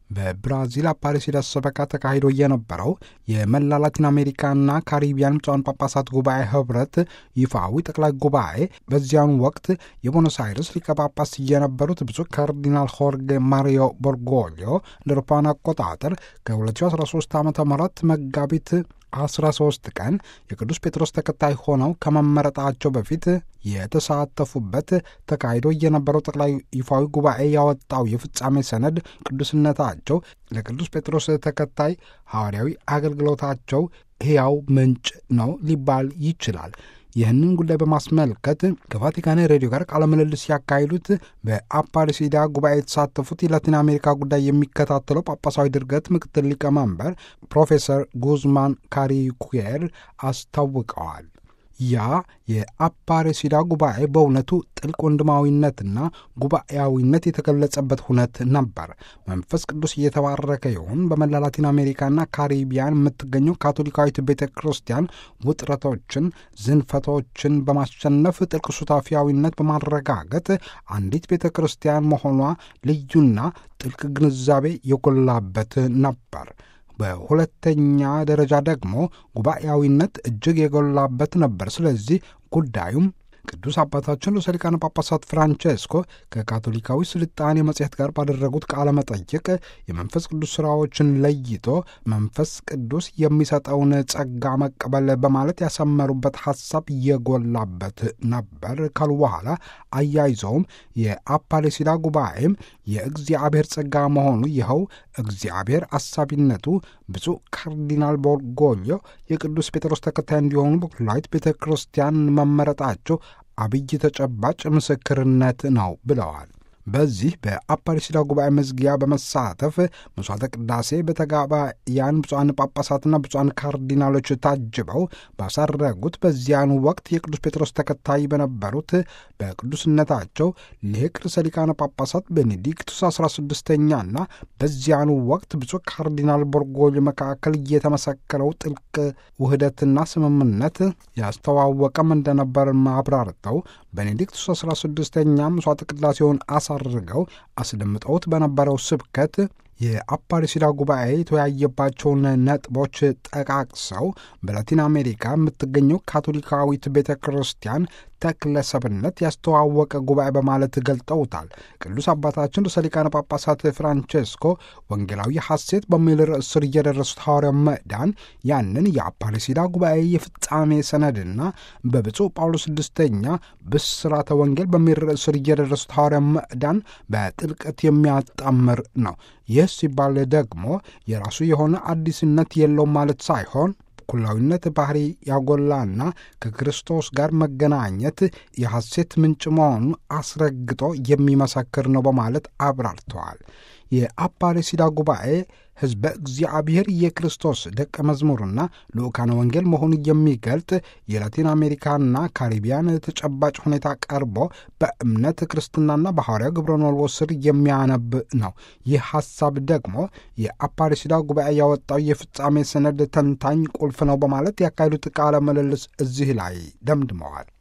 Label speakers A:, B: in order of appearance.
A: በብራዚል አፓሪሲዳስ ሰበካ ተካሂዶ የነበረው የመላ ላቲን አሜሪካና ካሪቢያን ብፁዓን ጳጳሳት ጉባኤ ህብረት ይፋዊ ጠቅላይ ጉባኤ በዚያኑ ወቅት የቦኖስ አይርስ ሊቀ ጳጳስ የነበሩት ብፁዕ ካርዲናል ሆርጌ ማሪዮ ቦርጎሊዮ እንደ አውሮፓውያን አቆጣጠር ከ2013 ዓ ም መጋቢት 13 ቀን የቅዱስ ጴጥሮስ ተከታይ ሆነው ከመመረጣቸው በፊት የተሳተፉበት ተካሂዶ የነበረው ጠቅላይ ይፋዊ ጉባኤ ያወጣው የፍጻሜ ሰነድ ቅዱስነታቸው ለቅዱስ ጴጥሮስ ተከታይ ሐዋርያዊ አገልግሎታቸው ሕያው ምንጭ ነው ሊባል ይችላል። ይህንን ጉዳይ በማስመልከት ከቫቲካን ሬዲዮ ጋር ቃለ ምልልስ ያካሂዱት በአፓሪሲዳ ጉባኤ የተሳተፉት የላቲን አሜሪካ ጉዳይ የሚከታተለው ጳጳሳዊ ድርገት ምክትል ሊቀመንበር ፕሮፌሰር ጉዝማን ካሪኩየር አስታውቀዋል። ያ የአፓሬሲዳ ጉባኤ በእውነቱ ጥልቅ ወንድማዊነትና ጉባኤያዊነት የተገለጸበት ሁነት ነበር። መንፈስ ቅዱስ እየተባረከ ይሁን። በመላ ላቲን አሜሪካና ካሪቢያን የምትገኘው ካቶሊካዊት ቤተ ክርስቲያን ውጥረቶችን፣ ዝንፈቶችን በማሸነፍ ጥልቅ ሱታፊያዊነት በማረጋገጥ አንዲት ቤተ ክርስቲያን መሆኗ ልዩና ጥልቅ ግንዛቤ የጎላበት ነበር። በሁለተኛ ደረጃ ደግሞ ጉባኤያዊነት እጅግ የጎላበት ነበር። ስለዚህ ጉዳዩም ቅዱስ አባታችን ርዕሰ ሊቃነ ጳጳሳት ፍራንቼስኮ ከካቶሊካዊ ስልጣኔ መጽሔት ጋር ባደረጉት ቃለ መጠይቅ የመንፈስ ቅዱስ ሥራዎችን ለይቶ መንፈስ ቅዱስ የሚሰጠውን ጸጋ መቀበል በማለት ያሰመሩበት ሐሳብ የጎላበት ነበር ካሉ በኋላ አያይዘውም የአፓሌሲዳ ጉባኤም የእግዚአብሔር ጸጋ መሆኑ ይኸው እግዚአብሔር አሳቢነቱ ብፁዕ ካርዲናል ቦርጎሊዮ የቅዱስ ጴጥሮስ ተከታይ እንዲሆኑ በኩላዊት ቤተ ክርስቲያን መመረጣቸው አብይ ተጨባጭ ምስክርነት ነው ብለዋል። በዚህ በአፓሪሲዳ ጉባኤ መዝጊያ በመሳተፍ መስዋዕተ ቅዳሴ በተጋባያን ብፁዓን ጳጳሳትና ብፁዓን ካርዲናሎች ታጅበው ባሳረጉት በዚያኑ ወቅት የቅዱስ ጴጥሮስ ተከታይ በነበሩት በቅዱስነታቸው ሊቅ ርዕሰ ሊቃነ ጳጳሳት ቤኔዲክቱስ 16ኛና በዚያኑ ወቅት ብፁዕ ካርዲናል ቦርጎል መካከል የተመሰከረው ጥልቅ ውህደትና ስምምነት ያስተዋወቀም እንደነበር አብራርተው ቤኔዲክቱስ 16ኛ መስዋዕተ ቅዳሴውን አሳርገው አስደምጠውት በነበረው ስብከት የአፓሪሲዳ ጉባኤ የተወያየባቸውን ነጥቦች ጠቃቅሰው በላቲን አሜሪካ የምትገኘው ካቶሊካዊት ቤተ ክርስቲያን ተክለሰብነት ያስተዋወቀ ጉባኤ በማለት ገልጠውታል። ቅዱስ አባታችን ርዕሰ ሊቃነ ጳጳሳት ፍራንቼስኮ ወንጌላዊ ሐሴት በሚል ርዕስ ስር እየደረሱት ሐዋርያው ምዕዳን ያንን የአፓሪሲዳ ጉባኤ የፍጻሜ ሰነድና በብፁዕ ጳውሎስ ስድስተኛ ብስራተ ወንጌል በሚል ርዕስ ስር እየደረሱት ሐዋርያው ምዕዳን በጥልቀት የሚያጣምር ነው። ይህ ሲባል ደግሞ የራሱ የሆነ አዲስነት የለውም ማለት ሳይሆን ኩላዊነት ባህሪ ያጎላና ከክርስቶስ ጋር መገናኘት የሐሴት ምንጭ መሆኑ አስረግጦ የሚመሰክር ነው በማለት አብራርተዋል። የአፓሬሲዳ ጉባኤ ሕዝበ እግዚአብሔር የክርስቶስ ደቀ መዝሙርና ልዑካነ ወንጌል መሆኑ የሚገልጥ የላቲን አሜሪካና ካሪቢያን ተጨባጭ ሁኔታ ቀርቦ በእምነት ክርስትናና በሐዋርያው ግብረ መልዎ ስር የሚያነብ ነው። ይህ ሐሳብ ደግሞ የአፓሬሲዳ ጉባኤ ያወጣው የፍጻሜ ሰነድ ተንታኝ ቁልፍ ነው በማለት ያካሄዱት ቃለ ምልልስ እዚህ ላይ ደምድመዋል።